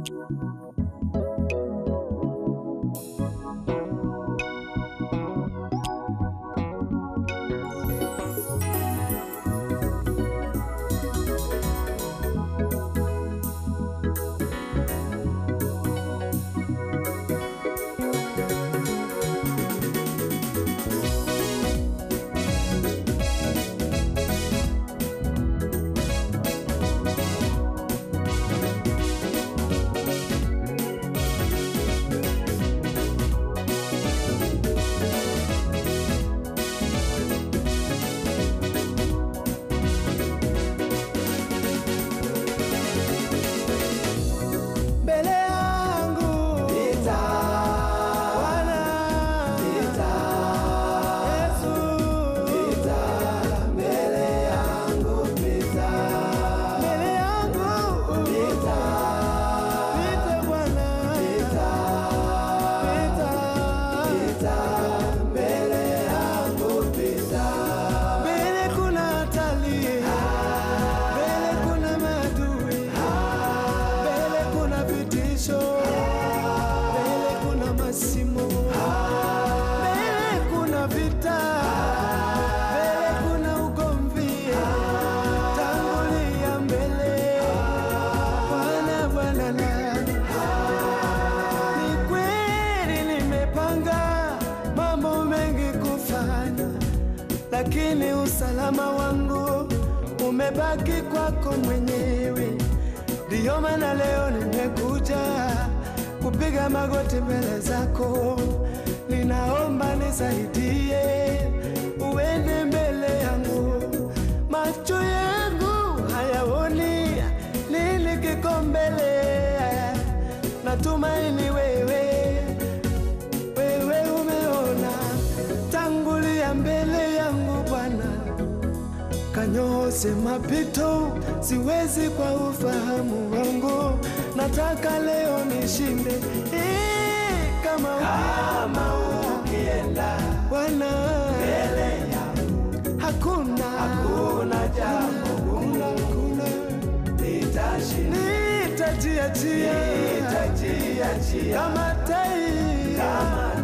mbele yangu Pita, Bwana pita, Yesu pita, mbele yangu pita, mbele yangu pita, pita Bwana pita, pita pita, mbele yangu pita. mbele kuna hatari mbele kuna maadui mbele kuna vitisho mbele kuna masimu mbele kuna vita mbele kuna ugomvi tangulia mbele Bwana Bwana na ni kweli nimepanga mambo mengi kufanya, lakini usalama wangu umebaki kwako mwenyewe. Ndiyo maana leo nimekuja kupiga magoti mbele zako, ninaomba nisaidie, uende mbele yangu. Macho yangu hayaoni nini kiko mbele, natumaini wewe wewe umeona, tangulia mbele yangu Bwana, kanyooshe mapito, siwezi kwa ufahamu wangu, nataka leo nishinde Eh, kama Kama ukienda Bwana, mbele yangu, hakuna hakuna jambo gumu hakuna, litashinda, nitajiachia nitajiachia kama tai kama